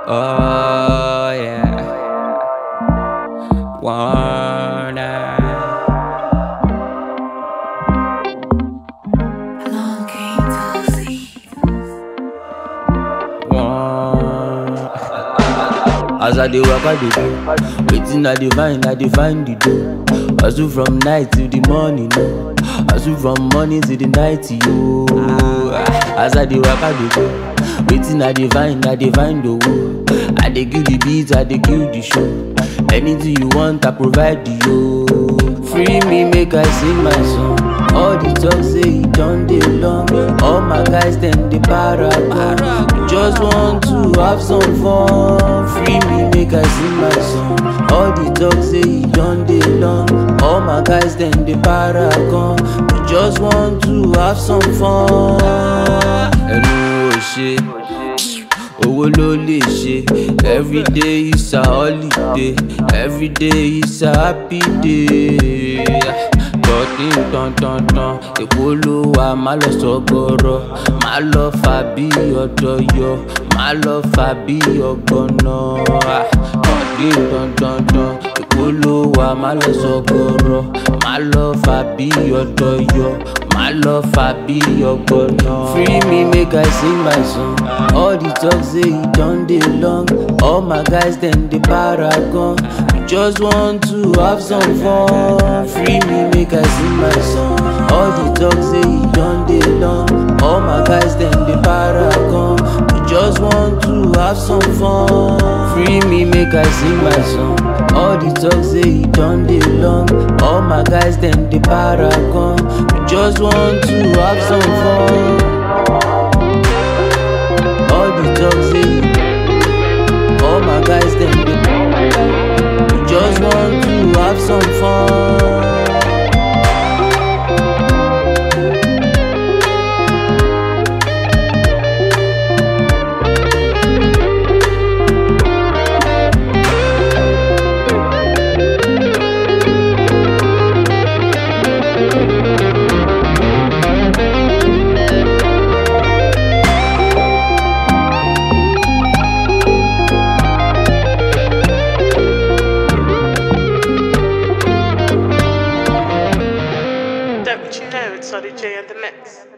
Oh yeah. Wanna. Long game to see. want. As I dey work, I dey do. Waiting, I dey find, I dey find the dough. Hustle from night till the morning, no. Hustle from morning till the night, yo. As I dey work, I dey go. Waiting, I dey find, I dey find the woe. I dey kill the beat, I dey kill the show. Anything you want, I provide the yo. Free me, make I sing my song. All the talk say it done dey long. All my guys them dey para para. We just want to have some fun. Free me, make I sing my song. All the talk say it done dey long. All my guys them dey para gan. We just want to have some fun. Ẹnu ò ṣe. owó ló lè ṣe everyday is a holiday everyday is a happy day tọ́tí tantantan èpo ló wà má lọ sọgọrọ má lọ fà bí ọdọyọ má lọ fà bí ọgbọnọ tọ́tí tantantan èpo ló wà má lọ sọgọrọ má lọ fà bí ọdọyọ má lọ fà bí ọgbọnọ. free me make i sing my song all the talk say e don dey long all my guys dem dey para gan we just want to have some fun. free me make i sing my song all the talk say e don dey long all my guys dem dey para gan we just want to have some fun. free me make i sing my song all the talk say e don dey long all my guys dem dey para gan we just want to have some fun. All the talk say All my guys them dey We just want to have some fun Don't you know it's Solid J and the Mix?